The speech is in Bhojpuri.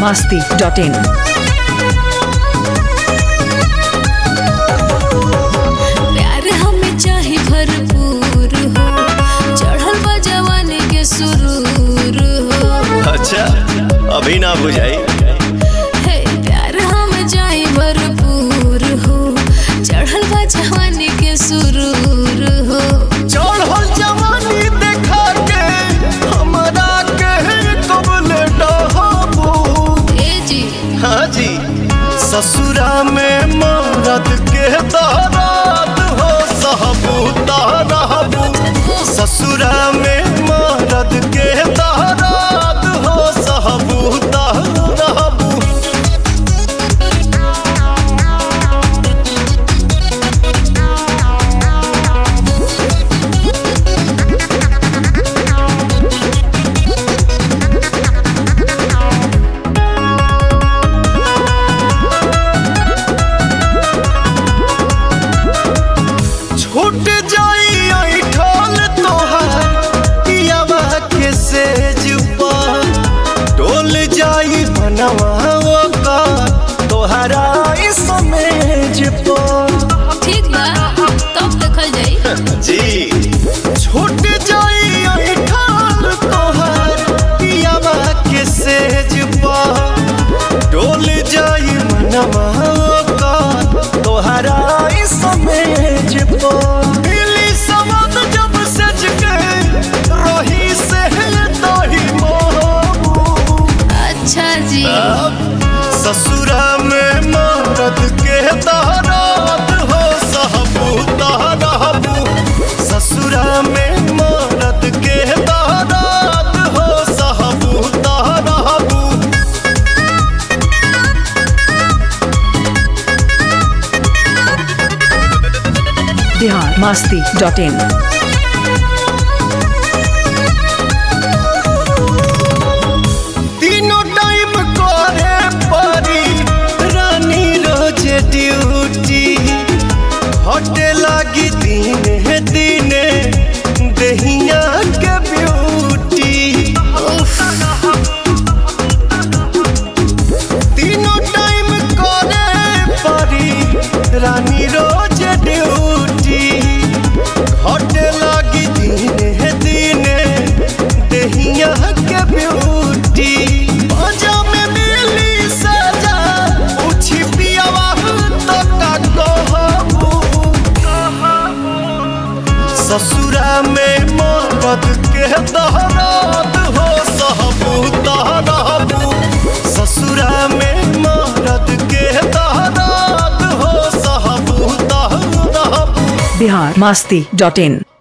masti.in. प्यार हमें चाहे भरपूर हो चढ़ल बा जवानी के सुरूर हो अच्छा अभी ना बुझाई हे प्यार हमें चाहे भरपूर हो चढ़ल बा जवानी के सुरूर हो चढ़ल जवानी देखा के हमरा के कबल डहबू ए जी हाँ जी ससुरा में मरद के दराद हो सहबूता रहबू ससुरा में मरद के दराद हो सहबूता रहबू छूट जाई ऐठल तोहार पियावा के सेज पर डोल जाई मनवा ओकर तोहरा ई समेज पर ठीक बा तब देखल जाई जी छूट जाई ऐठल तोहार पियावा के सेज पर डोल जाई मनवा ओकर तोहरा ई समेज पर मिली समझ जब सज के रही से दही मोहबू अच्छा जी ससुरा में मरद के दराद हो सहबूता रहबू ससुरा में मरद के दराद हो सहबूता रहबू Bihar masti.in. तीनों टाइम करे परी रानी रोज ड्यूटी हटे लागी दिने दिने दहिया के ब्यूटी तीनों टाइम करे परी रानी रोज ड्यूटी हटे लागी दिने दिने दहिया के ब्यूटी बाजा में मिली सजा पूछी पियावा तो का कहबू ससुरा में मरद के दहराद हो सहबूता रहबू ससुरा में मरद के दहराद हो सहबूता रहबू Bihar masti.in.